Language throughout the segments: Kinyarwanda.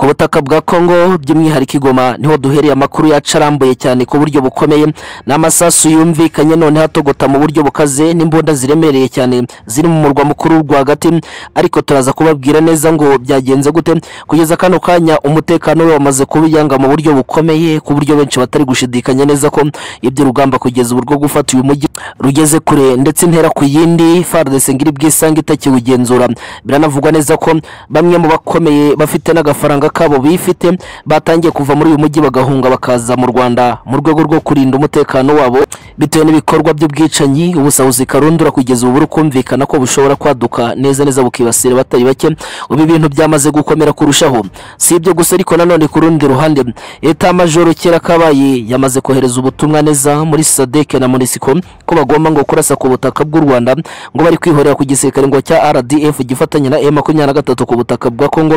butaka bwa Congo by'umwihariko i Goma niho duhereye amakuru yacu arambuye cyane ku buryo bukomeye n'amasasu yumvikanye none hatogota mu buryo bukaze n'imbunda ziremereye cyane ziri mu murwa mukuru rwagati ariko turaza kubabwira neza ngo byagenze gute kugeza kano kanya umutekano we wamaze kubiyanga mu buryo bukomeye ku buryo benshi batari gushidikanya neza ko iby'urugamba kugeza ubu rwo gufata uyu mujyi rugeze kure ndetse intera ku yindi FARDC ngiri bwisange itakiwugenzura biranavugwa neza ko bamwe mu bakomeye bafite n'agafaranga kabo bifite batangiye kuva muri uyu mujyi bagahunga bakaza mu Rwanda mu rwego rwo kurinda umutekano wabo bitewe n'ibikorwa by'ubwicanyi ubusahuzi karundura kugeza ubu kumvikana ko bushobora kwaduka neza neza bukibasira batari bake ubu ibintu byamaze gukomera kurushaho si ibyo gusa ariko nanone ku rundi ruhande leta majoro kera kabaye yamaze kohereza ubutumwa neza muri sadeke na munisiko ko bagomba ngo kurasa ku butaka bw'u rwanda ngo bari kwihorera ku gisirikare ngo cya rdf gifatanya na e makumyabiri na gatatu ku butaka bwa kongo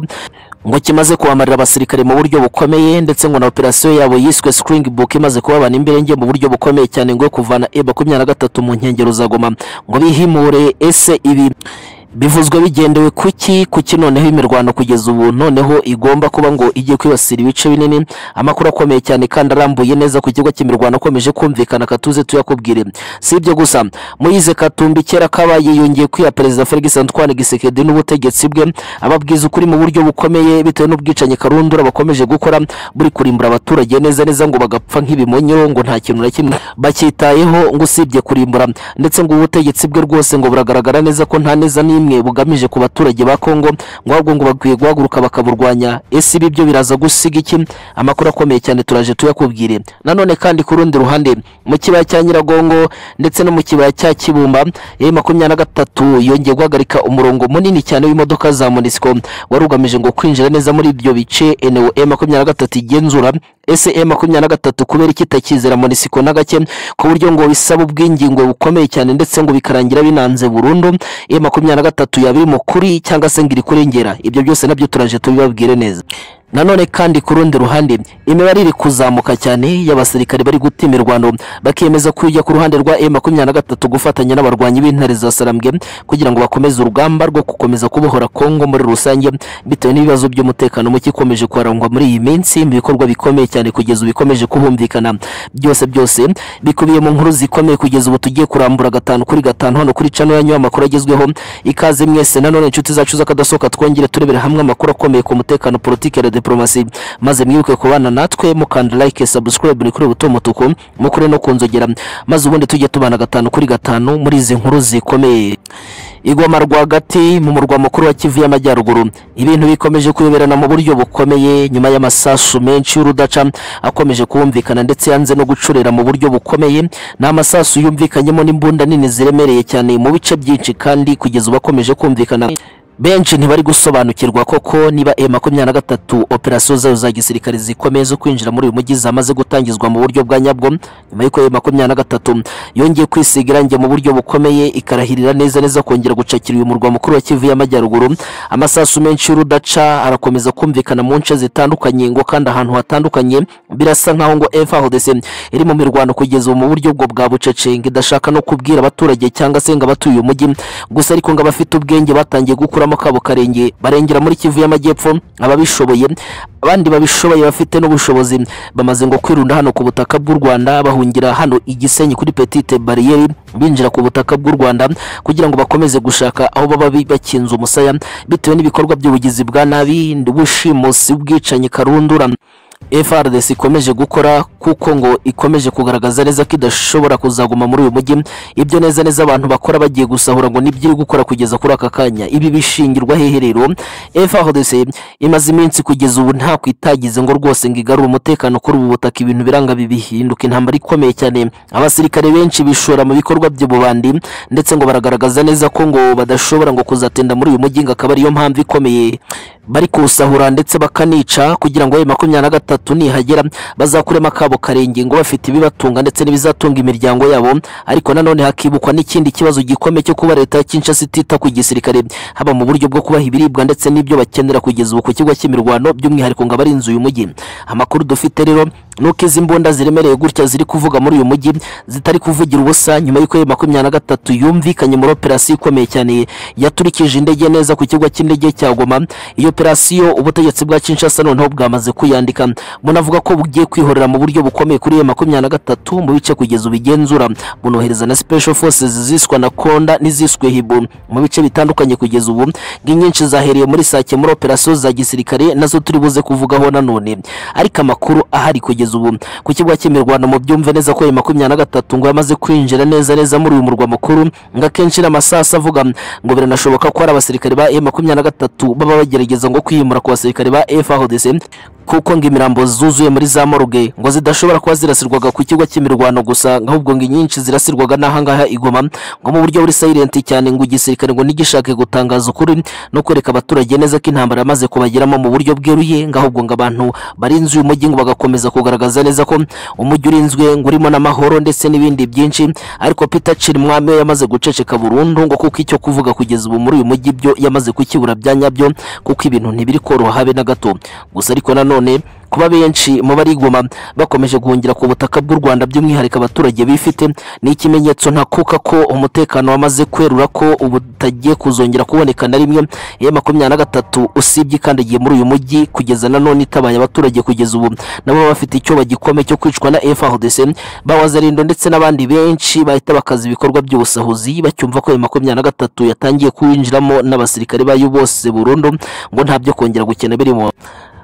ngo kimaze kubamarira abasirikare mu buryo bukomeye ndetse ngo na operasiyo yabo yiswe screening book imaze kubabana imbere nge mu buryo bukomeye cyane ngo kuvana e makumyabiri na gatatu mu nkengero za goma ngo bihimure ese ibi bivuzwe bigendewe kuki kuki noneho imirwano kugeza ubu noneho igomba kuba ngo ijye kwibasira ibice binini amakuru akomeye cyane kandi arambuye neza ku kigo cy'imirwano akomeje kumvikana katuze tuyakubwire si ibyo gusa muyize katumbi kera kabaye yongeye kwiha perezida felix antoine gisekedi n'ubutegetsi bwe ababwiza ukuri mu buryo bukomeye bitewe n'ubwicanyi karundura bakomeje gukora buri kurimbura abaturage neza neza ngo bagapfa nk'ibimonyo ngo nta kintu na kimwe bacyitayeho ngo usibye kurimbura ndetse ngo ubutegetsi bwe rwose ngo buragaragara neza ko nta neza n'imwe n'imwe bugamije ku baturage ba Kongo ngo ahubwo ngo bakwiye guhaguruka bakaburwanya ese ibi byo biraza gusiga iki amakuru akomeye cyane turaje tuyakubwire nanone kandi ku rundi ruhande mu kibaya cya Nyiragongo ndetse no mu kibaya cya Kibumba ya makumyabiri na gatatu yongeye guhagarika umurongo munini cyane w'imodoka za Monisco wari ugamije ngo kwinjira neza muri ibyo bice eneo e makumyabiri na gatatu igenzura ese e makumyabiri na gatatu kubera ikitakizera Monisco na gake ku buryo ngo bisaba ubwingingwe bukomeye cyane ndetse ngo bikarangira binanze burundu e makumyabiri na gatatu yaba mu kuri cyangwa se ngo iri kurengera ibyo byose nabyo turaje tubibabwire neza nanone kandi ku rundi ruhande imibare iri kuzamuka cyane y'abasirikare bari gutima irwano bakemeza kujya ku ruhande rwa M23 gufatanya n'abarwanyi b'intare za Sarambwe kugira ngo bakomeze urugamba rwo gukomeza kubohora Kongo muri rusange bitewe n'ibibazo by'umutekano muke ikomeje kwarangwa muri iyi minsi mu bikorwa bikomeye cyane kugeza ubikomeje kubumvikana byose byose bikubiye mu nkuru zikomeye kugeza ubu tugiye kurambura gatanu kuri gatanu hano kuri channel yanyu amakuru agezweho ikaze mwese nanone inshuti zacu z'akadasohoka twongere turebere hamwe amakuru akomeye ku mutekano politike ya diplomasi maze mwibuke kubana natwe mukanda like subscribe kuri buto mutuku mukure no kunzogera maze ubundi tujye tubana gatanu kuri gatanu muri izi nkuru zikomeye igoma rwagati mu murwa mukuru wa kivu y'amajyaruguru ibintu bikomeje kuyoberana mu buryo bukomeye nyuma y'amasasu menshi y'urudaca akomeje kumvikana ndetse yanze no gucurera mu buryo bukomeye ni amasasu yumvikanyemo n'imbunda nini ziremereye cyane mu bice byinshi kandi kugeza ubu akomeje kumvikana benshi ntibari gusobanukirwa koko niba e makumyabiri na gatatu operasiyo zayo za gisirikare zikomeye zo kwinjira muri uyu mujyi zamaze gutangizwa mu buryo bwa nyabwo nyuma y'uko e makumyabiri na gatatu yongeye kwisiga irangi mu buryo bukomeye ikarahirira neza neza kongera gucakira uyu murwa mukuru wa kivu y'amajyaruguru amasasu menshi y'urudaca arakomeza kumvikana mu nce zitandukanye ngo kandi ahantu hatandukanye birasa nkaho ngo frdc iri mu mirwano kugeza ubu mu buryo bwo bwa bucece ngo idashaka no kubwira abaturage cyangwa se ngo abatuye uyu mujyi gusa ariko ngo abafite ubwenge batangiye gukura bakuramo kabo karenge barengera muri kivu y'amajyepfo ababishoboye abandi babishoboye bafite n'ubushobozi bamaze ngo kwirunda hano ku butaka bw'u Rwanda bahungira hano igisenyi kuri petite barriere binjira ku butaka bw'u Rwanda kugira ngo bakomeze gushaka aho baba bakinze umusaya bitewe n'ibikorwa by'ubugizi bwa nabi ubushimusi ubwicanyi karundura FRDC ikomeje gukora kuko ngo ikomeje kugaragaza neza ko idashobora kuzaguma muri uyu mujyi ibyo neza neza abantu bakora bagiye gusahura ngo nibyo gukora kugeza kuri aka kanya ibi bishingirwa hehe rero FRDC imaze iminsi kugeza ubu nta kwitagize ngo rwose ngo igarure umutekano kuri ubu butaka ibintu biranga bibihinduka intambara ikomeye cyane abasirikare benshi bishora mu bikorwa by'ububandi ndetse ngo baragaragaza neza ko ngo badashobora ngo kuzatinda muri uyu mujyi ngo akaba ariyo mpamvu ikomeye bari kuwusahura ndetse bakanica kugira ngo makumyabiri na gatatu nihagera bazakuremo akabo karenge ngo bafite ibibatunga ndetse n'ibizatunga imiryango yabo ariko nanone hakibukwa n'ikindi kibazo gikomeye cyo kuba leta ya Kinshasa itita ku gisirikare haba mu buryo bwo kubaha ibiribwa ndetse n'ibyo bakenera kugeza ubu ku kigo cy'imirwano by'umwihariko ngo abari inzu uyu mujyi amakuru dufite rero nuko izi mbunda ziremereye gutya ziri kuvuga muri uyu mujyi zitari kuvugira ubusa nyuma y'uko ayo makumyabiri na gatatu yumvikanye muri operasiyo ikomeye cyane yaturikije indege neza ku kigo cy'indege cya goma iyo operasiyo ubutegetsi bwa kinshasa noneho bwamaze kuyandika munavuga ko bugiye kwihorera mu buryo bukomeye kuri iyo makumyabiri na gatatu mu bice kugeza ubigenzura bunohereza na special forces ziswa na konda n'iziswe hibu mu bice bitandukanye kugeza ubu nk'inyinshi zahereye muri sake muri operasiyo za gisirikare nazo turi buze kuvugaho nanone ariko amakuru ahari kugeza ubu ku kibuga cy'imirwano mu byumve neza ko ayo makumyabiri na gatatu ngo yamaze kwinjira neza neza muri uyu murwa mukuru ngo akenshi n'amasasu avuga ngo biranashoboka ko hari abasirikare ba M makumyabiri na gatatu baba bagerageza ngo kwimura ku basirikare ba FARDC kuko ngo imirambo zuzuye muri za morgue ngo zidashobora kuba zirasirwaga ku kigo cy'imirwano gusa ahubwo ngo inyinshi zirasirwaga n'ahangaha igoma ngo mu buryo buri silent cyane ngo igisirikare ngo ntigishake gutangaza ukuri no kwereka abaturage neza ko intambara yamaze kubageramo mu buryo bweruye ngo ahubwo ngo abantu barinze uyu mujyi ngo bagakomeza kugaragaza neza ko umujyi urinzwe ngo urimo n'amahoro ndetse n'ibindi byinshi ariko Peter Chirimwami we yamaze guceceka burundu ngo kuko icyo kuvuga kugeza ubu muri uyu mujyi byo yamaze kukibura bya nyabyo kuko ibintu ntibiri koroha habe na gato gusa ariko nanone kuba benshi mu barigoma bakomeje guhungira ku butaka bw'u Rwanda by'umwihariko abaturage bifite ni ikimenyetso ntakuka ko umutekano wamaze kwerura ko ubutagiye kuzongera kuboneka na rimwe ya makumyabiri na gatatu usibye ikandagiye muri uyu mujyi kugeza na none itabaye abaturage kugeza ubu nabo baba bafite icyo bagikomeye cyo kwicwa na FARDC bawazarindo ndetse n'abandi benshi bahita bakaza ibikorwa by'ubusahuzi bacyumva ko ya makumyabiri na gatatu yatangiye kuwinjiramo n'abasirikare bayo bose burundu ngo nta byo kongera gukena birimo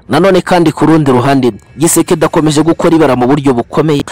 nanone kandi ku rundi ruhande gisekedi akomeje gukora ibara mu buryo bukomeye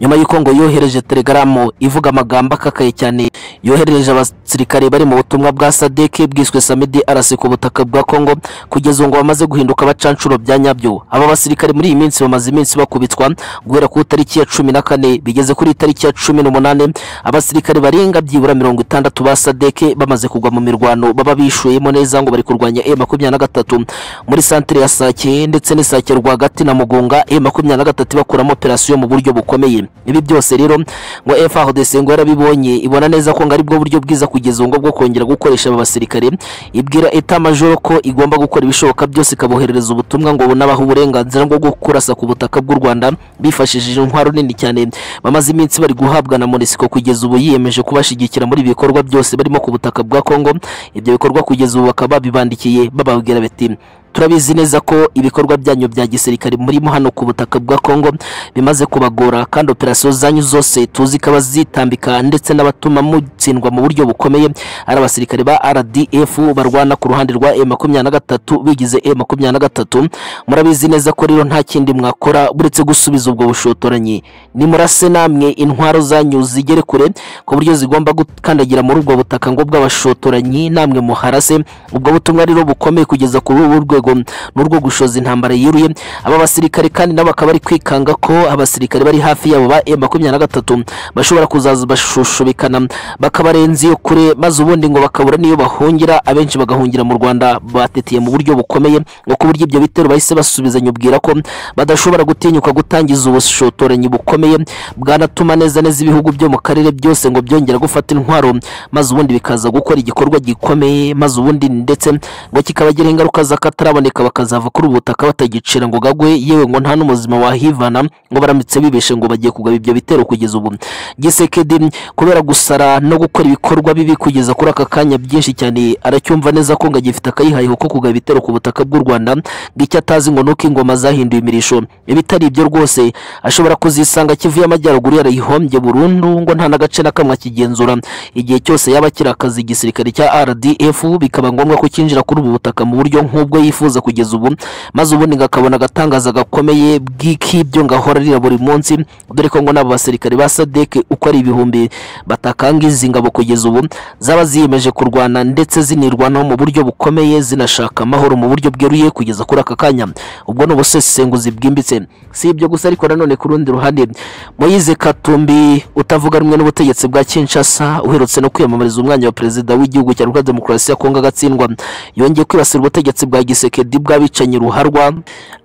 nyuma y'uko ngo yohereje telegaramu ivuga amagambo akakaye cyane yoherereje abasirikare bari mu butumwa bwa sadeke bwiswe samedi arasi ku butaka bwa kongo kugeza ngo bamaze guhinduka abacanshuro bya nyabyo aba basirikare muri iyi minsi bamaze iminsi bakubitwa guhera ku itariki ya cumi na kane bigeze kuri itariki ya cumi n'umunani abasirikare barenga byibura mirongo itandatu ba sadeke bamaze kugwa mu mirwano baba bishuyemo neza ngo bari kurwanya e makumyabiri na gatatu muri santire ya sake ndetse n'isake rwagati na mugunga e makumyabiri na gatatu bakuramo operasiyo mu buryo bukomeye ibi byose rero ngo FARDC ngo yarabibonye ibona neza ko ngo ari bwo buryo bwiza kugeza ngo bwo kongera gukoresha aba basirikare ibwira eta majoro ko igomba gukora ibishoboka byose ikaboherereza ubutumwa ngo bunabaha uburenganzira bwo gukurasa ku butaka bw'u Rwanda bifashishije intwaro nini cyane bamaze iminsi bari guhabwa na Monisco kugeza ubu yiyemeje kubashigikira muri ibi bikorwa byose barimo ku butaka bwa Kongo ibyo bikorwa kugeza ubu bakaba babibandikiye bababwira bati turabizi neza ko ibikorwa byanyu bya gisirikare murimo hano ku butaka bwa Kongo bimaze kubagora kandi operasiyo zanyu zose tuzi ko abazitambika ndetse n'abatuma mutsindwa mu buryo bukomeye ari abasirikare ba RDF barwana ku ruhande rwa M23 bigize M23 murabizi neza ko rero nta kindi mwakora buretse gusubiza ubwo bushotoranyi nimurase namwe intwaro zanyu zigere kure ku buryo zigomba gukandagira muri ubwo butaka ngo bw'abashotoranyi namwe muharase ubwo butumwa rero bukomeye kugeza kuri ubu rwego rwego n'urwo gushoza intambara yiruye aba basirikare kandi nabo akaba ari kwikanga ko abasirikare bari hafi yabo ba M23 bashobora kuzaza bashushubikana bakabarenza iyo kure maze ubundi ngo bakabura niyo bahungira abenshi bagahungira mu Rwanda bateteye mu buryo bukomeye ngo ku buryo ibyo bitero bahise basubizanya ubwira ko badashobora gutinyuka gutangiza ubushotoranyi bukomeye bwanatuma neza neza ibihugu byo mu karere byose ngo byongera gufata intwaro maze ubundi bikaza gukora igikorwa gikomeye maze ubundi ndetse ngo kikabagira ingaruka z'akata bataraboneka bakazava kuri ubu butaka batagicira ngo gagwe yewe ngo nta n'umuzima wahivana ngo baramutse bibeshe ngo bagiye kugaba ibyo bitero kugeza ubu gisekedi kubera gusara no gukora ibikorwa bibi kugeza kuri aka kanya byinshi cyane aracyumva neza ko ngo agifite akayihayeho ko kugaba ibitero ku butaka bw'u rwanda ngo icyo atazi ngo nuko ingoma zahinduye imirisho ibitari ibyo rwose ashobora kuzisanga kivuye amajyaruguru yarayihombye burundu ngo nta n'agace na kamwe akigenzura igihe cyose yaba akiri akazi igisirikare cya rdf bikaba ngombwa ko cyinjira kuri ubu butaka mu buryo nk'ubwo yifuza kugeza ubu maze ubundi ngakabona agatangaza gakomeye bw'ikibyo ngahora rira buri munsi dore ko ngo n'abo basirikare ba sadeke uko ari ibihumbi batakanga izi ngabo kugeza ubu zaba ziyemeje kurwana ndetse zinirwanaho mu buryo bukomeye zinashaka amahoro mu buryo bweruye kugeza kuri aka kanya ubwo ni ubusesenguzi bwimbitse si ibyo gusa ariko nanone ku rundi ruhande moyize katumbi utavuga rumwe n'ubutegetsi bwa kinshasa uherutse no kwiyamamariza umwanya wa perezida w'igihugu cya repubulika demokarasi ya kongo agatsindwa yongeye kwibasira ubutegetsi bwa gisekedi bw'abicanyi ruharwa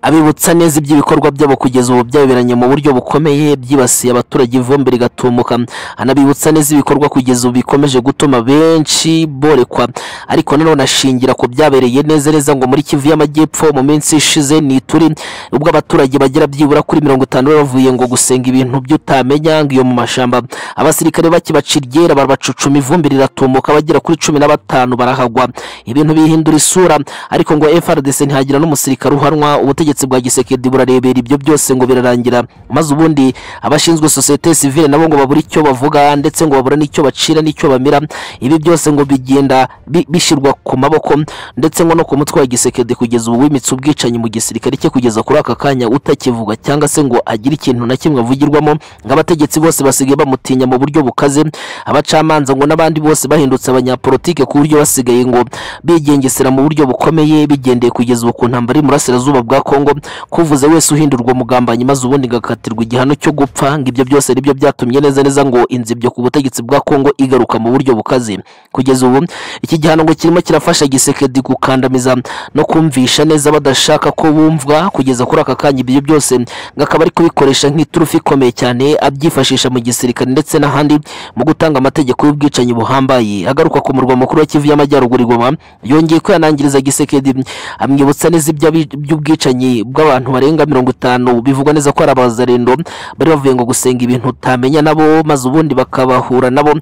abibutsa neza iby'ibikorwa byabo kugeza ubu byaberanye mu buryo bukomeye byibasiye abaturage ivumbi rigatumuka anabibutsa neza ibikorwa kugeza ibigeragezo bikomeje gutuma benshi borekwa ariko nanone ashingira ku byabereye neza neza ngo muri kivu y'amajyepfo mu minsi ishize ni ituri ubwo abaturage bagera byibura kuri mirongo itanu bavuye ngo gusenga ibintu by'utamenya ngo iyo mu mashyamba abasirikare bakibacira iryera barabacucuma ivumbi riratumuka bagera kuri cumi na batanu barahagwa ibintu bihindura isura ariko ngo FRDC ntihagira n'umusirikare uhanwa ubutegetsi bwa gisekedi burarebera ibyo byose ngo birarangira maze ubundi abashinzwe sosiyete sivile nabo ngo babura icyo bavuga ndetse ngo babura n'icyo bacira n'icyo bamira ibi byose ngo bigenda bi- bishyirwa ku maboko ndetse ngo no ku mutwe wa gisekedi kugeza ubu wimitse ubwicanyi mu gisirikare cye kugeza kuri aka kanya utakivuga cyangwa se ngo agire ikintu na kimwe avugirwamo nk'abategetsi bose basigaye bamutinya mu buryo bukaze abacamanza ngo n'abandi bose bahindutse abanyapolitike ku buryo basigaye ngo bigengesera mu buryo bukomeye bigendeye kugeza ubu ku ntambara y'umurasirazuba bwa Kongo kuvuze wese uhindurwa umugambanyi maze ubundi agakatirwa igihano cyo gupfa ngo ibyo byose ari byo byatumye neza neza ngo inzibyo ku butegetsi bwa Kongo igaruka mu buryo bukaze kugeza ubu iki gihano ngo kirimo kirafasha gisekedi gukandamiza no kumvisha neza badashaka ko bumvwa kugeza kuri aka kanya ibyo byose ngo akaba ari kubikoresha nk'iturufu ikomeye cyane abyifashisha mu gisirikare ndetse n'ahandi mu gutanga amategeko y'ubwicanyi buhambaye agaruka ku murwa mukuru wa Kivu y'Amajyaruguru i Goma yongeye kwihanangiriza gisekedi amwibutsa neza ibyo abi- by'ubwicanyi bw'abantu barenga mirongo itanu bivugwa neza ko ari abazarendo bari bavuye ngo gusenga ibintu utamenya nabo maze ubundi bakabahura nabo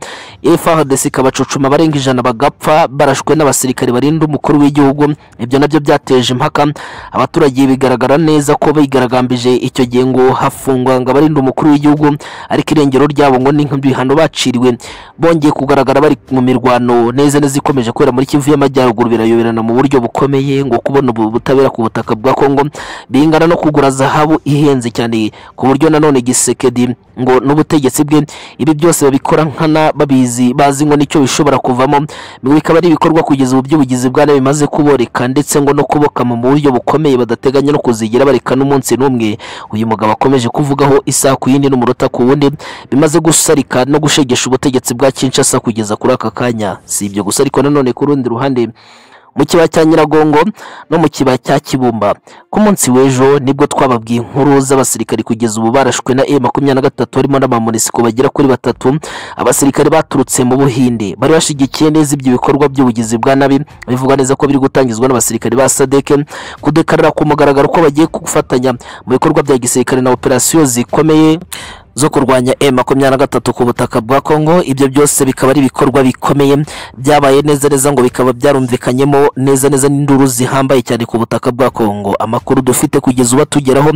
FARDC ikabacucuma barenga ijana bagapfa barashwe n'abasirikare barinda umukuru w'igihugu ibyo nabyo byateje impaka abaturage bigaragara neza ko bigaragambije icyo gihe ngo hafungwa ngo abarinda umukuru w'igihugu ariko irengero ryabo ngo ni nk'ibihano baciriwe bongeye kugaragara bari mu mirwano neza neza ikomeje kubera muri Kivu y'Amajyaruguru birayoberana mu buryo bukomeye ngo kubona ubu butabera ku butaka bwa Kongo bingana no kugura zahabu ihenze cyane ku buryo nanone Gisekedi ngo n'ubutegetsi bwe ibi byose babikora nkana babizi bazi ngo nicyo bishobora kuvamo ngo bikaba ari ibikorwa kugeza ubu by'ubugizi bwa nabi bimaze kuboreka ndetse ngo no kubokama mu buryo bukomeye badateganya no kuzigira bareka n'umunsi n'umwe uyu mugabo akomeje kuvugaho isaha ku yindi n'umuruta ku wundi bimaze gusarika no gushegesha ubutegetsi bwa Kinshasa kugeza kuri aka kanya si ibyo gusa ariko nanone ku rundi ruhande mu kibaya cya Nyiragongo no mu kibaya cya Kibumba ku munsi w'ejo nibwo twababwiye inkuru z'abasirikari kugeza ubu barashwe na M23 harimo n'amamunisiko bagera kuri batatu abasirikari baturutse mu Buhinde bari bashigikiye neza ibyo bikorwa by'ubugizi bwa nabi bivuga neza ko biri gutangizwa n'abasirikari ba SADC kudekarira ku mugaragaro ko bagiye gufatanya mu bikorwa bya gisirikare na operasiyo zikomeye zo kurwanya M makumyabiri na gatatu ku butaka bwa Kongo ibyo byose bikaba ari ibikorwa bikomeye byabaye neza neza ngo bikaba byarumvikanyemo neza neza n'induru zihambaye cyane ku butaka bwa Kongo amakuru dufite kugeza ubu atugeraho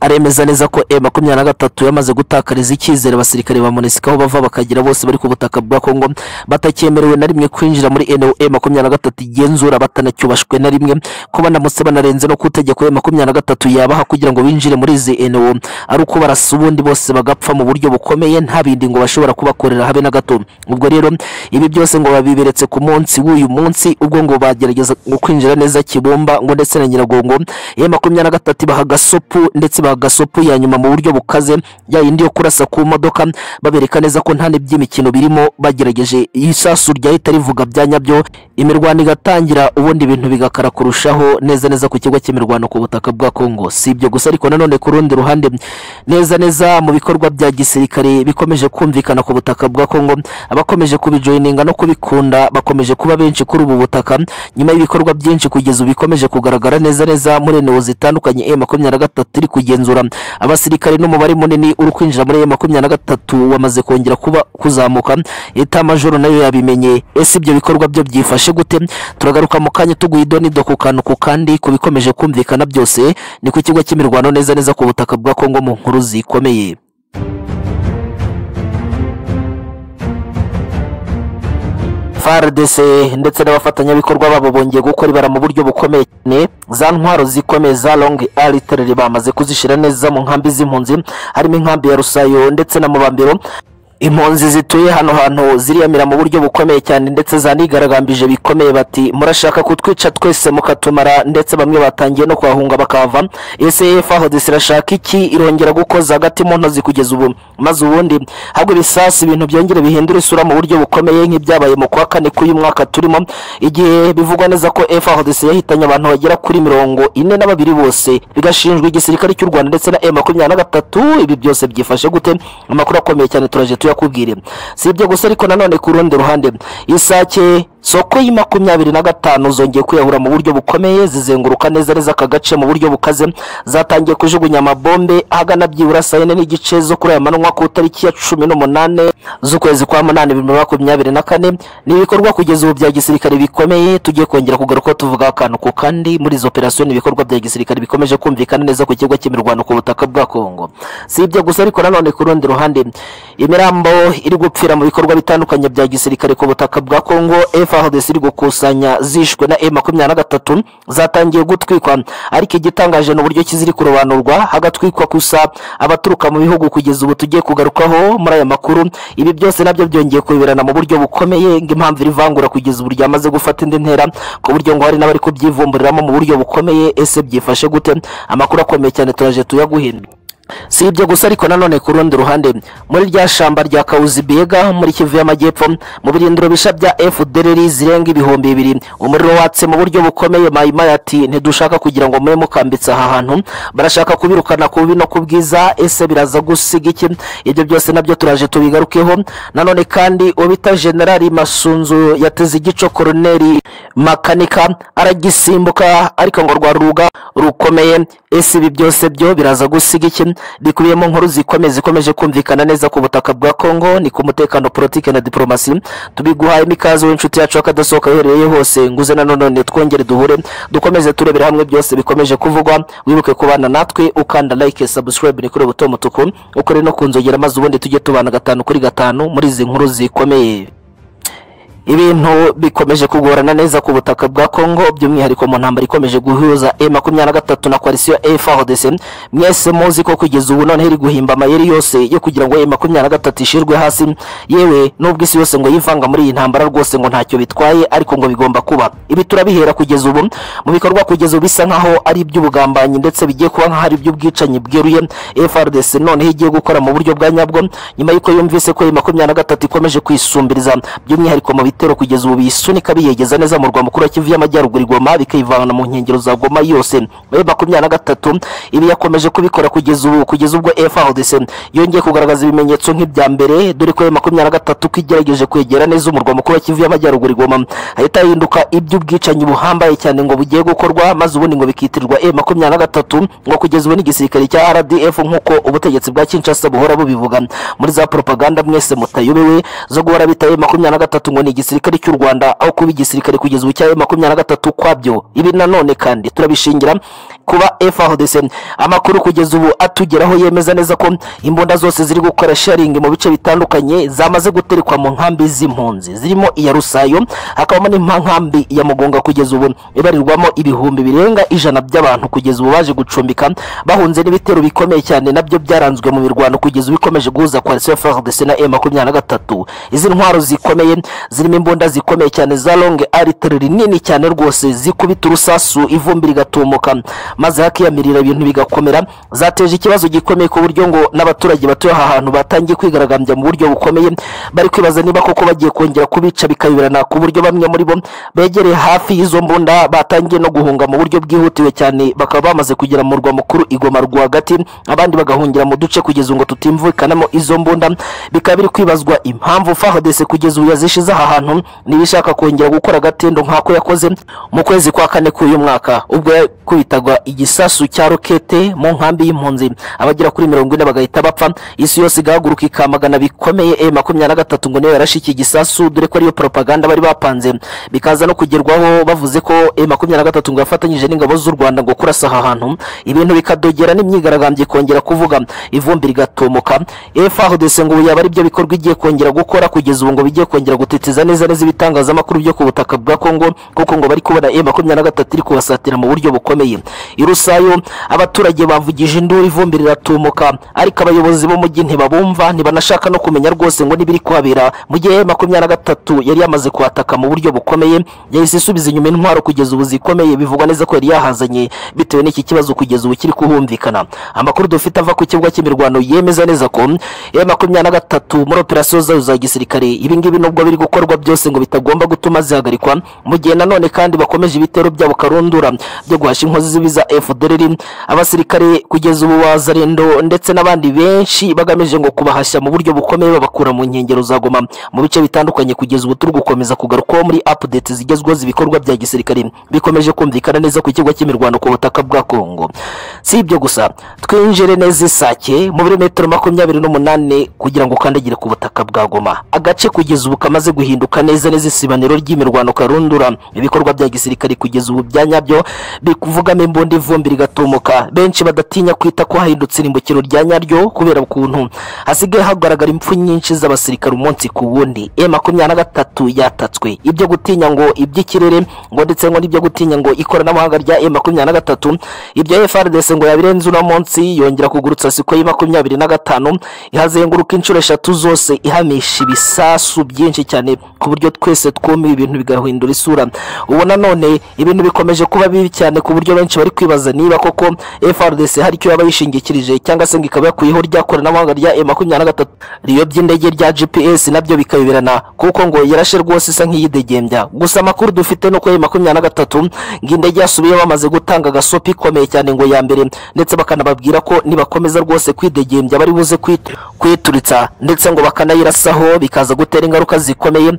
aremeza neza ko M makumyabiri na gatatu yamaze gutakariza icyizere abasirikare ba MONUSCO aho bava bakagera bose bari ku butaka bwa Kongo batakyemerewe na rimwe kwinjira muri NOA makumyabiri na gatatu igenzura batanacyubashwe na rimwe ko banamutse banarenze no ku itegeko ya makumyabiri na gatatu yabaha kugira ngo binjire muri izi NO ari uko barasa ubundi bose bagapfa mu buryo bukomeye nta bindi ngo bashobora kubakorera habe na gato ubwo rero ibi byose ngo babiberetse ku munsi w'uyu munsi ubwo ngo bagerageza ngo kwinjira neza Kibumba ngo ndetse na Nyiragongo ya makumyabiri na gatatu baha gasopu ndetse baha gasopu ya nyuma mu buryo bukaze ya yindi yo kurasa ku modoka babereka neza ko nta n'iby'imikino birimo bagerageje isasu ryahita rivuga bya nyabyo imirwano igatangira ubundi ibintu bigakara kurushaho neza neza ku kigo cy'imirwano ku butaka bwa Kongo si ibyo gusa ariko nanone ku rundi ruhande neza neza mu bikorwa bya gisirikare bikomeje kumvikana ku butaka bwa Kongo abakomeje kubijoyininga no kubikunda bakomeje kuba benshi kuri ubu butaka nyuma y'ibikorwa byinshi kugeza ubu bikomeje kugaragara neza neza muri eneo zitandukanye M makumyabiri na gatatu iri kugenzura abasirikare n'umubare munini uri kwinjira muri M makumyabiri na gatatu wamaze kongera kuba kuzamuka leta majoro nayo yabimenye ese ibyo bikorwa byo byifashe gute turagaruka mu kanya tuguye idonido ku kantu ku kandi ku bikomeje kumvikana byose ni ku kigo cy'imirwano neza neza ku butaka bwa Kongo mu nkuru zikomeye FARDC ndetse n'abafatanyabikorwa babo bongeye gukora ibara mu buryo bukomeye cyane za ntwaro zikomeye za long artillery bamaze kuzishyira neza mu nkambi z'impunzi harimo inkambi ya Rusayo ndetse na Mubambiro impunzi zituye hano hantu ziriyamira mu buryo bukomeye cyane ndetse zanigaragambije bikomeye bati murashaka kutwica twese mukatumara ndetse bamwe batangiye no kuhahunga bakahava ese FARDC irashaka iki irongera gukoza hagati mu ntozi kugeza ubu maze ubundi hagwa ibisasu ibintu byongere bihindura isura mu buryo bukomeye nk'ibyabaye mu kwa kane k'uyu mwaka turimo igihe bivugwa neza ko FARDC yahitanye abantu bagera kuri mirongo ine na babiri bose bigashinjwa igisirikare cy'u Rwanda ndetse na M makumyabiri na gatatu ibi byose byifashe gute amakuru akomeye cyane turaje tuya tuyakubwire si ibyo gusa ariko nanone ku rundi ruhande isake soko y'i makumyabiri na gatanu zongeye kwiyahura mu buryo bukomeye zizenguruka neza neza aka gace mu buryo bukaze zatangiye kujugunya amabombe ahagana byibura saa yine n'igice zo kuri aya manywa ku itariki ya cumi n'umunane z'ukwezi kwa munani bibiri na makumyabiri na kane ni ibikorwa kugeza ubu bya gisirikare bikomeye tugiye kongera kugaruka tuvuga akantu ku kandi muri izo operasiyo ni ibikorwa bya gisirikare bikomeje kumvikana neza ku kigo cy'imirwano ku butaka bwa kongo si ibyo gusa ariko nanone ku rundi ruhande imirambo iri gupfira mu bikorwa bitandukanye bya gisirikare ku butaka bwa kongo frdc iri gukusanya zishwe na e makumyabiri na gatatu zatangiye gutwikwa ariko igitangaje ni uburyo kiziri kurobanurwa hagatwikwa gusa abaturuka mu bihugu kugeza ubu tugiye kugarukaho muri aya makuru ibi byose nabyo byongeye kubiberana mu buryo bukomeye ng'impamvu iri vangura kugeza ubu ryamaze gufata indi ntera ku buryo ngo hari n'abari kubyivumburiramo mu buryo bukomeye ese byifashe gute amakuru akomeye cyane turaje tuyaguhindura si ibyo gusa ariko nanone ku rundi ruhande muri rya shamba rya kawuzibiyega muri kivu y'amajyepfo mu birindiro bisha bya fdr zirenga ibihumbi bibiri umuriro watse mu buryo bukomeye mayimaya ati ntidushaka kugira ngo mube mukambitse aha hantu barashaka kubirukana ku bubi no ku bwiza ese biraza gusiga iki ibyo byose nabyo turaje tubigarukeho nanone kandi ubita generali masunzu yateze igico koroneri makanika aragisimbuka ariko ngo rwa ruga rukomeye ese ibi byose byo biraza gusiga iki bikubiyemo inkuru zikomeye zikomeje kumvikana neza ku butaka bwa kongo ni ku mutekano politiki na diporomasi tubiguhaye imikaze w'inshuti yacu akadasohoka uherereye hose nguze nanone twongere duhure dukomeze turebera hamwe byose bikomeje kuvugwa wibuke kubana natwe ukanda like subscribe ni kuri buto mutuku ukore no kunzogera maze ubundi tujye tubana gatanu kuri gatanu muri izi nkuru zikomeye ibintu bikomeje kugorana neza ku butaka bwa kongo by'umwihariko mu ntambara ikomeje guhuza e makumyabiri na gatatu na koalisiyo efrdc mwese muzi ko kugeza ubu noneho iri guhimba amayeri yose yo kugira ngo e makumyabiri na gatatu ishirwe hasi yewe n'ubwo isi yose ngo yivanga muri iyi ntambara rwose ngo ntacyo bitwaye ariko ngo bigomba kuba ibi turabihera kugeza ubu mu bikorwa kugeza ubu bisa nk'aho ari iby'ubugambanyi ndetse bigiye kuba nk'aho ari iby'ubwicanyi bweruye efrdc noneho igiye gukora mu buryo bwa nyabwo nyuma y'uko yumvise ko e makumyabiri na gatatu ikomeje kwisumbiriza by'umwihariko mu biti ibitero kugeza ubu biyisunika biyegeza neza mu rwa mukuru wa kivu y'amajyaruguru igoma bikayivana mu nkengero za goma yose muri makumyabiri na gatatu ibi yakomeje kubikora kugeza ubu kugeza ubwo frdc yongeye kugaragaza ibimenyetso nk'ibya mbere dore ko makumyabiri na gatatu ko igerageje kwegera neza umurwa mukuru wa kivu y'amajyaruguru igoma hahita hahinduka iby'ubwicanyi buhambaye cyane ngo bugiye gukorwa maze ubundi ngo bikitirirwa e makumyabiri na gatatu ngo kugeza ubu n'igisirikare cya rdf nk'uko ubutegetsi bwa kinshasa buhora bubivuga muri za propaganda mwese mutayobewe zo guhora bita e makumyabiri na gatatu ngo ni igisirikare igisirikare cy'u rwanda aho kuba igisirikare kugeza ubu cya makumyabiri na gatatu kwabyo ibi nanone kandi turabishingira kuba frdc amakuru kugeza ubu atugeraho yemeza neza ko imbunda zose ziri gukora sharingi mu bice bitandukanye zamaze guterekwa mu nkambi z'impunzi zirimo iya rusayo hakabamo n'inkankambi ya mugunga kugeza ubu ibarirwamo ibihumbi birenga ijana by'abantu kugeza ubu baje gucumbika bahunze n'ibitero bikomeye cyane nabyo byaranzwe mu mirwano kugeza ubu ikomeje guhuza koalisiyo frdc na e makumyabiri na gatatu izi ntwaro zikomeye zirimo imbunda zikomeye cyane za longe aritireri nini cyane rwose zikubita urusasu ivumbi rigatumuka maze hakiyamirira ibintu bigakomera zateje ikibazo gikomeye ku buryo ngo n'abaturage batuye aha hantu batangiye kwigaragambya mu buryo bukomeye bari kwibaza niba koko bagiye kongera kubica bikayoberana ku buryo bamwe muri bo begereye hafi y'izo mbunda batangiye no guhunga mu buryo bwihutiwe cyane bakaba bamaze kugera mu murwa mukuru igoma rwagati abandi bagahungira mu duce kugeza ngo tutimvikanamo izo mbunda bikaba biri kwibazwa impamvu fahadese kugeza ubu yazishize aha hantu niba ishaka kongera gukora agatendo nk'ako yakoze mu kwezi kwa kane k'uyu mwaka ubwo yakubitaga igisasu cya rokete mu nkambi y'impunzi abagera kuri mirongo ine bagahita bapfa isi yose igahaguruka ikamagana bikomeye e makumyabiri na gatatu ngo niyo yarashe iki gisasu dore ko ariyo propaganda bari bapanze bikaza no kugerwaho bavuze ko e makumyabiri na gatatu ngo yafatanyije n'ingabo z'u rwanda ngo kurasa aha hantu ibintu bikadogera n'imyigaragambyo ikongera kuvuga ivumbi rigatomoka efrdc ngo ubu yaba ari byo bikorwa igiye kongera gukora kugeza ubu ngo bigiye kongera gutitiza neza neza ibitangazamakuru byo ku butaka bwa kongo kuko ngo bari kubona e makumyabiri na gatatu iri kubasatira mu buryo bukomeye irusayo abaturage bavugije induru ivumbi riratumuka ariko abayobozi b'umujyi ntibabumva ntibanashaka no kumenya rwose ngo n'ibiri kuhabera mu gihe e makumyabiri na gatatu yari yamaze kuhataka mu buryo bukomeye yahise isubiza inyuma intwaro kugeza ubu zikomeye bivugwa neza ko yari yahazanye bitewe n'iki kibazo kugeza ubu kiri kuhumvikana amakuru dufite ava ku kibuga cy'imirwano yemeza neza ko e makumyabiri na gatatu muri operasiyo zayo za gisirikare ibingibi nubwo biri gukorwa byose ngo bitagomba gutuma zihagarikwa mu gihe nanone kandi bakomeje ibitero byabo karundura byo guhasha inkozi z'ibibi za FDLR abasirikare kugeza ubu wa Zarendo ndetse n'abandi benshi bagamije ngo kubahashya mu buryo bukomeye babakura mu nkengero za Goma mu bice bitandukanye kugeza ubu turi gukomeza kugarukwaho muri updates zigezweho z'ibikorwa bya gisirikare bikomeje kumvikana neza ku kigo cy'imirwano ku butaka bwa Kongo si ibyo gusa twinjire neza isake mu birometero makumyabiri n'umunani kugira ngo ukandagire ku butaka bwa Goma agace kugeza ubu kamaze guhinduka neza neza isibaniro ry'imirwano karundura ibikorwa bya gisirikare kugeza ubu bya nyabyo bikuvugamo imbunda ivumbi rigatumuka benshi badatinya kwita ko hahindutse irimbukiro rya nyaryo kubera ukuntu hasigaye hagaragara impfu nyinshi z'abasirikare umunsi ku wundi e makumyabiri na gatatu yatatswe ibyo gutinya ngo iby'ikirere ngo ndetse ngo n'ibyo gutinya ngo ikoranabuhanga rya e makumyabiri na gatatu ibyo FRDC ngo yabirenze uno munsi yongera kugurutsa siko y makumyabiri na gatanu ihazenguruka inshuro eshatu zose ihamisha ibisasu byinshi cyane ku buryo twese twumiwe ibintu bigahindura isura ubu nanone ibintu bikomeje kuba bibi cyane ku buryo benshi bari kwibaza niba koko FRDC hari icyo yaba yishingikirije cyangwa se ngo ikaba yakuyeho rya koranabuhanga rya e makumyabiri na gatatu riyo by'indege rya GPS nabyo bikayoberana kuko ngo yarashe rwose isa nk'iyidegembya gusa amakuru dufite nuko e makumyabiri na gatatu ngo indege yasubiye bamaze gutanga agasopi ikomeye cyane ngo ya mbere ndetse bakanababwira ko nibakomeza rwose kwidegembya bari buze kwit- kwituritsa ndetse ngo bakanayirasaho bikaza gutera ingaruka zikomeye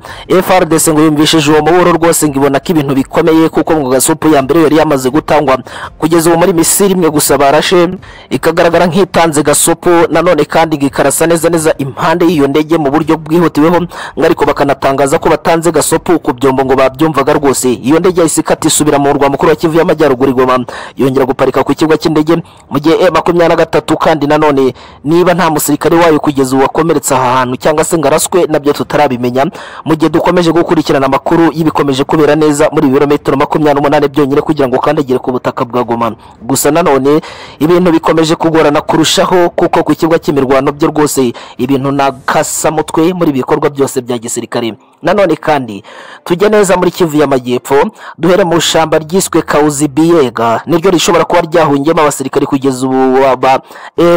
FRDC ngo yumvishije uwo muburo rwose ngo ibona ko ibintu bikomeye kuko ngo gasopo ya mbere yari yamaze gutangwa kugeza ubu muri Misiri imwe gusa barashe ikagaragara nk'itanze gasopo nanone kandi ngo ikarasa neza neza impande y'iyo ndege mu buryo bwihutiweho ngo ariko bakanatangaza ko batanze gasopo ku byombo ngo babyumvaga rwose iyo ndege yahise ikata isubira mu murwa mukuru wa Kivu y'Amajyaruguru igoma yongera guparika ku kigo cy'indege mu gihe e makumyabiri na gatatu kandi nanone niba nta musirikare wayo kugeza ubu wakomeretse aha hantu cyangwa se ngo araswe nabyo tutarabimenya mu gihe dukomeje gukurikirana amakuru y'ibikomeje kubera neza muri ibirometero makumyabiri n'umunani byonyine kugira ngo ukandagire ku butaka bwa Goma gusa nanone ibintu bikomeje kugorana kurushaho kuko ku kibuga cy'imirwano byo rwose ibintu nakasamutwe muri ibi bikorwa byose bya gisirikare nanone kandi tujya neza muri Kivu y'Amajyepfo duhere mu shamba ryiswe Kauzi Biega niryo rishobora kuba ryahungiyemo abasirikare kugeza ubu ba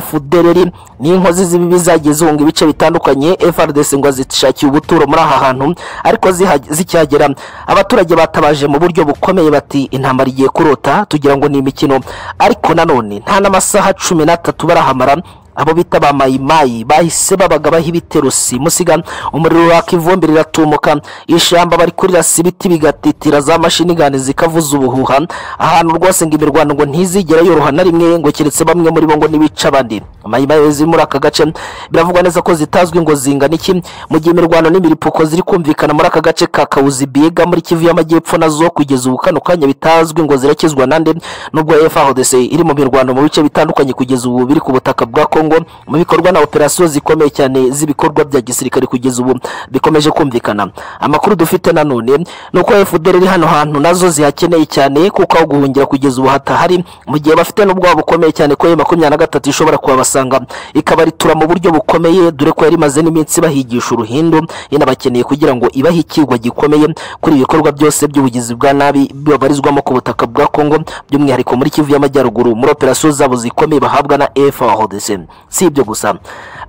FDLR n'inkozi z'ibibi zagiye zihunga ibice bitandukanye FRDC ngo zishakiye ubuturo muri aha hantu ariko ziha- zikihagera abaturage batabaje mu buryo bukomeye bati intambara igiye kurota tugira ngo ni imikino ariko nanone nta n'amasaha cumi n'atatu barahamara abo bita ba mayimayi bahise babaga baha ibiterusi musiga umuriro waka ivumbi riratumuka ishyamba bari kurirasa ibiti bigatitira za mashini gani zikavuza ubuhuha ahantu rwose ngo imirwano ngo ntizigere yoroha na rimwe ngo keretse bamwe muri bo ngo nibica abandi mayimayi ziri muri aka gace biravugwa neza ko zitazwi ngo zingana iki mu gihe imirwano n'imiripuko ziri kumvikana muri aka gace ka kawuzi biga muri kivu y'amajyepfo nazo kugeza ubu kano kanya bitazwi ngo zirakizwa nande nubwo FARDC iri mu mirwano mu bice bitandukanye kugeza ubu biri ku butaka bwa Kongo mu bikorwa na operasiyo zikomeye cyane z'ibikorwa bya gisirikare kugeza ubu bikomeje kumvikana amakuru dufite nanone ni uko FDL iri hano hantu nazo zihakeneye cyane kuko aho guhungira kugeza ubu hatahari mu gihe bafite n'ubwoba bukomeye cyane ko makumyabiri na gatatu ishobora kuhabasanga ikabaritura mu buryo bukomeye dore ko yari imaze n'iminsi bahigisha uruhindu inabakeneye kugira ngo ibahe ikigwa gikomeye kuri ibi bikorwa byose by'ubugizi bwa nabi babarizwamo ku butaka bwa Kongo by'umwihariko muri Kivu y'Amajyaruguru muri operasiyo zabo zikomeye bahabwa na FARDC si ibyo gusa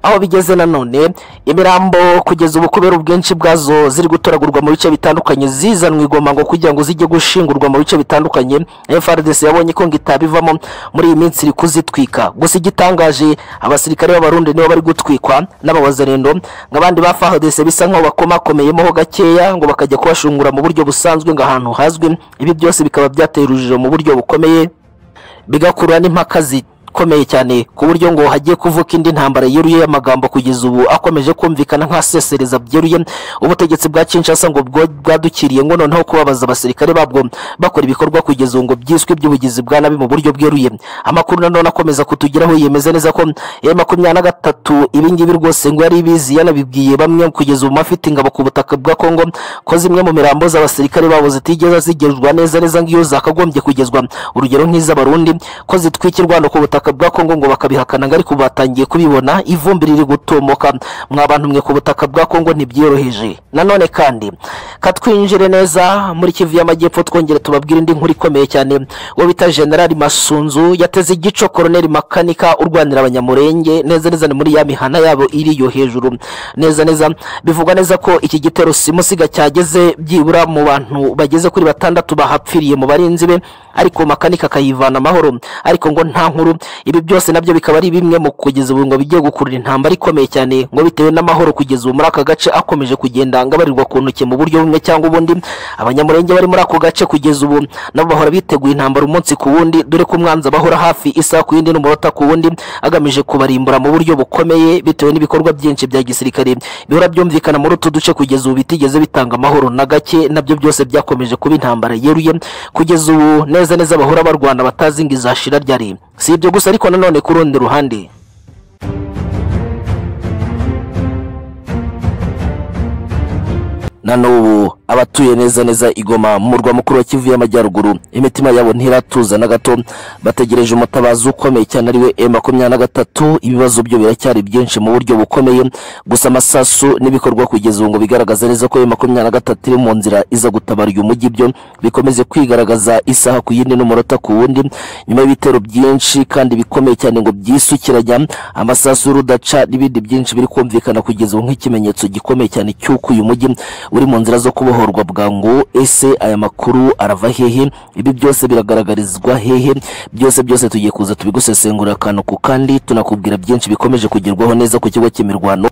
aho bigeze nanone imirambo kugeza ubu kubera ubwinshi bwazo ziri gutoragurwa mu bice bitandukanye zizanwa igoma ngo kugira ngo zijye gushingurwa mu bice bitandukanye FRDC yabonye ko ngo itabivamo muri iyi minsi iri kuzitwika gusa igitangaje abasirikare b'abarundi nibo bari gutwikwa n'abawazarendo nk'abandi ba FARDC bisa nk'aho bakomakomeyemoho gakeya ngo bakajya kubashungura mu buryo busanzwe ngo ahantu hazwi ibi byose bikaba byatera urujijo mu buryo bukomeye bigakurura n'impaka zikomeye cyane ku buryo ngo hagiye kuvuka indi ntambara yeruye y'amagambo kugeza ubu akomeje kumvikana nk'asesereza byeruye ubutegetsi bwa Kinshasa ngo bwo- bwadukiriye ngo noneho kubabaza abasirikare babwo bakora ibikorwa kugeza ubu ngo byiswe iby'ubugizi bwa nabi mu buryo bweruye amakuru nanone akomeza kutugeraho yemeza neza ko ya makumyabiri na gatatu ibingibi rwose ngo yari ibizi yanabibwiye bamwe kugeza ubu mafite ingabo ku butaka bwa Kongo ko zimwe mu mirambo z'abasirikare babo zitigeze zigezwa neza neza nk'iyo zakagombye kugezwa urugero nk'iz'abarundi ko zitwikirwa no ku butaka ubutaka bwa kongo ngo bakabihakana ngo ariko batangiye kubibona ivumbi riri gutomoka mwa bantu mwe ku butaka bwa kongo ntibyoroheje nanone kandi katwinjire neza muri kivu y'amajyepfo twongere tubabwire indi nkuru ikomeye cyane uwo bita generali masunzu yateze igico koroneli makanika urwanira abanyamurenge neza neza ni muri ya mihana yabo iri yo hejuru neza neza bivugwa neza ko iki gitero simusiga cyageze byibura mu bantu bageze kuri batandatu bahapfiriye mu barinzi be ariko makanika akayivana amahoro ariko ngo nta nkuru ibi byose nabyo bikaba ari bimwe mu kugeza ubu ngo bigiye gukurura intambara ikomeye cyane ngo bitewe n'amahoro kugeza ubu muri aka gace akomeje kugenda ngabarirwa ku ntoki mu buryo bumwe cyangwa ubundi abanyamurenge bari muri ako gace kugeza ubu nabo bahora biteguye intambara umunsi ku wundi dore ko umwanzi abahora hafi isaha ku yindi n'umurota ku wundi agamije kubarimbura mu buryo bukomeye bitewe n'ibikorwa byinshi bya gisirikare bihora byumvikana muri utu duce kugeza ubu bitigeze bitanga amahoro na gake nabyo byose byakomeje kuba intambara yeruye kugeza ubu neza neza bahora barwana batazi ngo izashira ryari si ibyo gusa ariko nanone ku rundi ruhande na n'ubu abatuye neza neza igoma mu murwa mukuru wa kivu y'amajyaruguru imitima yabo ntiratuza na gato bategereje umutabazi ukomeye cyane ariwe e makumyabiri na gatatu ibibazo byo biracyari byinshi mu buryo bukomeye gusa amasasu n'ibikorwa kugeza ubu ngo bigaragaza neza ko e makumyabiri na gatatu iri mu nzira iza gutabara uyu mujyi byo bikomeze kwigaragaza isaha ku yindi n'umunota ku wundi nyuma y'ibitero byinshi kandi bikomeye cyane ngo byisukiranya amasasu y'urudaca n'ibindi byinshi biri kumvikana kugeza ubu nk'ikimenyetso gikomeye cyane cy'uko uyu mujyi uri mu nzira zo kubohorwa bwangu ese aya makuru arava hehe ibi byose biragaragarizwa hehe byose byose tugiye kuza tubigusesengurira akantu ku kandi tunakubwira byinshi bikomeje kugerwaho neza ku kigo cy'imirwano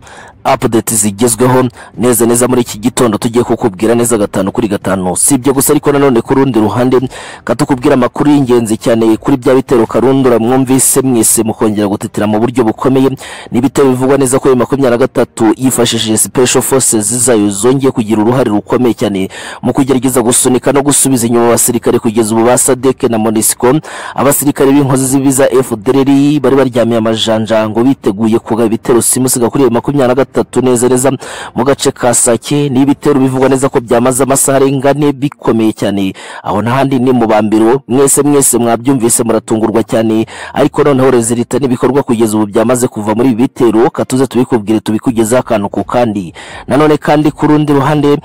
update zigezweho neza neza muri iki gitondo tugiye kukubwira neza gatanu kuri gatanu si ibyo gusa ariko nanone ku rundi ruhande katukubwira amakuru y'ingenzi cyane kuri bya bitero karundura mwumvise mwese mukongera gutetera mu buryo bukomeye ni ibitero bivugwa neza ko bibiri makumyabiri na gatatu yifashishije special forces zayo zongeye kugira uruhare rukomeye cyane mu kugerageza gusunika no gusubiza inyuma abasirikare kugeza ubu ba sadeke na monisco abasirikare b'inkozi z'ibiza fdrr bari baryamiye amajanja ngo biteguye kuga ibitero simusiga kuri iyo makumyabiri na gatatu neza neza mu gace ka sake ni ibitero bivugwa neza ko byamaze amasaha arenga ane bikomeye cyane aho n'ahandi ni mu bambiro mwese mwese mwabyumvise muratungurwa cyane ariko noneho rezilita n'ibikorwa kugeza ubu byamaze kuva muri ibi bitero katuze tubikubwire tubikugezeho akantu ku kandi nanone kandi ku rundi ruhande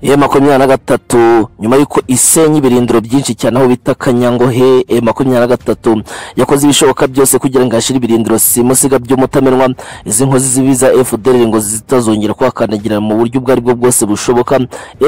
e makumyabiri na gatatu nyuma y'uko isenya ibirindiro byinshi cyane aho bita kanyangohe e makumyabiri na gatatu yakoze ibishoboka byose kugira ngo hashyire ibirindiro simusiga by'umutamenwa izi nkozi zibiza fdr ngo zitazongera kuhakandagira mu buryo ubwo aribwo bwose bushoboka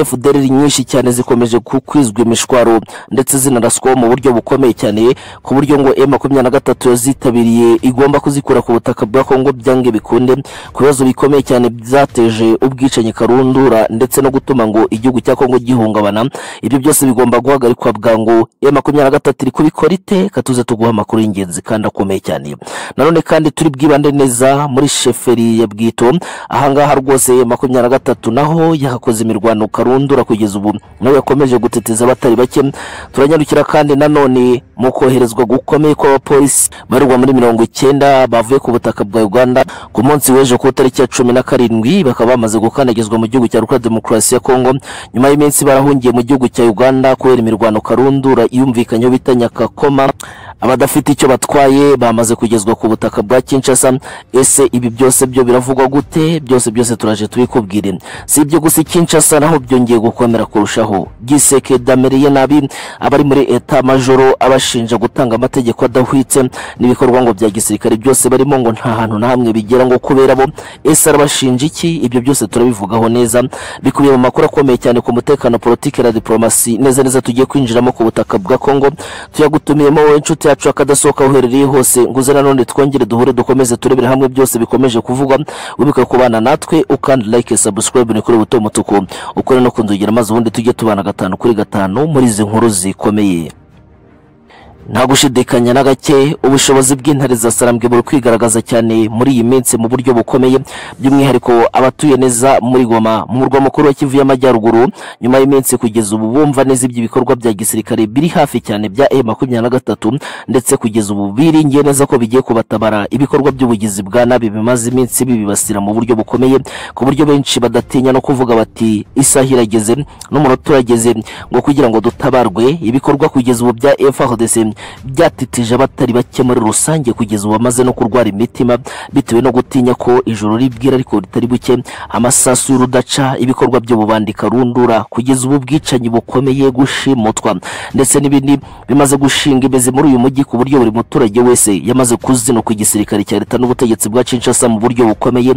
fdr nyinshi cyane zikomeje kukwizwa imishwaro ndetse zinaraswaho mu buryo bukomeye cyane ku buryo ngo e makumyabiri na gatatu yazitabiriye igomba kuzikura ku butaka bwa kongo byange bikunde ku bibazo bikomeye cyane byateje ubwicanyi karundura ndetse no gutuma ngo igihugu cya kongo gihungabana ibyo byose bigomba guhagarikwa bwangu ya makumyabiri na gatatu iri kubikora ite katuze tuguha amakuru y'ingenzi kandi akomeye cyane nanone kandi turi bwibande neza muri sheferi ya bwito ahangaha rwose makumyabiri na gatatu naho yahakoze imirwano karundura kugeza ubu nawe yakomeje guteteza abatari bake turanyarukira kandi nanone mu koherezwa gukomeye kw'abapolisi barurwa muri mirongo icyenda bavuye ku butaka bwa uganda ku munsi w'ejo ku itariki ya cumi na karindwi bakaba bamaze gukandagizwa mu gihugu cya repubulika demokarasi ya kongo nyuma y'iminsi barahungiye mu gihugu cya uganda kubera imirwano karundura iyumvikanyeho bita nyakakoma abadafite icyo batwaye bamaze kugezwa ku butaka bwa kinshasa ese ibi byose byo biravugwa gute byose byose turaje tubikubwire si ibyo gusa kinshasa naho byongeye gukomera kurushaho giseke dameriye nabi abari muri eta majoro abashinja gutanga amategeko adahwitse n'ibikorwa ngo bya gisirikare byose barimo ngo nta hantu na hamwe bigera ngo kubera bo ese arabashinja iki ibyo byose turabivugaho neza bikubiye mu makuru akomeye cyane ku mutekano politiki na diplomasi neza neza tugiye kwinjiramo ku butaka bwa kongo tuyagutumiyemo wowe inshuti yacu akadasohoka uherereye hose nguze nanone twongere duhure dukomeze turebere hamwe byose bikomeje kuvugwa wibuke kubana natwe ukandi like subscribe ni kuri buto mutuku ukore no kunzogera maze ubundi tujye tubana gatanu kuri gatanu muri izi nkuru zikomeye nta gushidikanya na gake ubushobozi bw'intare za sarambwe buri kwigaragaza cyane muri iyi minsi mu buryo bukomeye by'umwihariko abatuye neza muri goma mu murwa mukuru wa kivu y'amajyaruguru nyuma y'iminsi kugeza ubu bumva neza iby'ibikorwa bya gisirikare biri hafi cyane bya e makumyabiri na gatatu ndetse kugeza ubu biringiye neza ko bigiye kubatabara ibikorwa by'ubugizi bwa nabi bimaze iminsi bibibasira mu buryo bukomeye ku buryo benshi badatinya no kuvuga bati isaha irageze n'umunota urageze ngo kugira ngo dutabarwe ibikorwa kugeza ubu bya efrdc byatitije abatari bake muri rusange kugeza ubu bamaze no kurwara imitima bitewe no gutinya ko ijoro ribwira ariko ritari buke amasasu y'urudaca ibikorwa by'ububandika rundura kugeza ubu bwicanyi bukomeye gushimutwa ndetse n'ibindi bimaze gushinga imizi muri uyu mujyi ku buryo buri muturage wese yamaze kuzinukwa igisirikare cya leta n'ubutegetsi bwa Kinshasa mu buryo bukomeye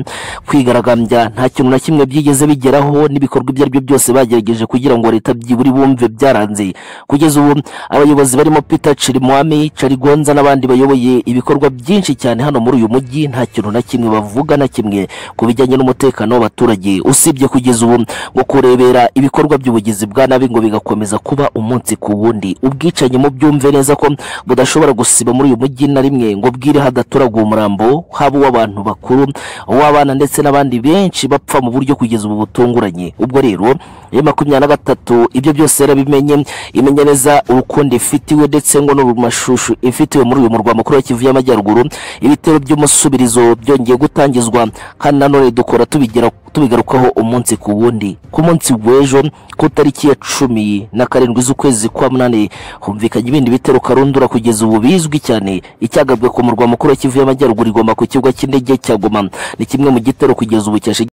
kwigaragambya nta kintu na kimwe byigeze bigeraho n'ibikorwa ibyo ari byo byose bagerageje kugira ngo leta byiburi bumve byaranze kugeza ubu abayobozi barimo Peter Chirimwami Charigonza n'abandi bayoboye ibikorwa byinshi cyane hano muri uyu mujyi nta kintu na kimwe bavuga na kimwe ku bijyanye n'umutekano w'abaturage usibye kugeza ubu ngo kurebera ibikorwa by'ubugizi bwa nabi ngo bigakomeza kuba umunsi ku wundi ubwicanyi mu byumve neza ko budashobora gusiba muri uyu mujyi na rimwe ngo bwire hadaturaguye umurambo haba uw'abantu bakuru uw'abana ndetse n'abandi benshi bapfa mu buryo kugeza ubu butunguranye ubwo rero iyo makumyabiri na gatatu ibyo byose yarabimenye imenya neza urukundo ifitiwe ndetse ngo n'urumashushu ifitiwe muri uyu murwa mukuru wa Kivu y'Amajyaruguru ibitero by'umusubirizo byongeye gutangizwa kandi nanone dukora tubigira tubigarukaho umunsi ku wundi ku munsi w'ejo ku itariki ya cumi na karindwi z'ukwezi kwa munani humvikanye ibindi bitero karundura kugeza ubu bizwi cyane icyagabwe ku murwa mukuru wa Kivu y'Amajyaruguru igomba ku kibuga cy'indege cya Goma ni kimwe mu gitero kugeza ubu cyashe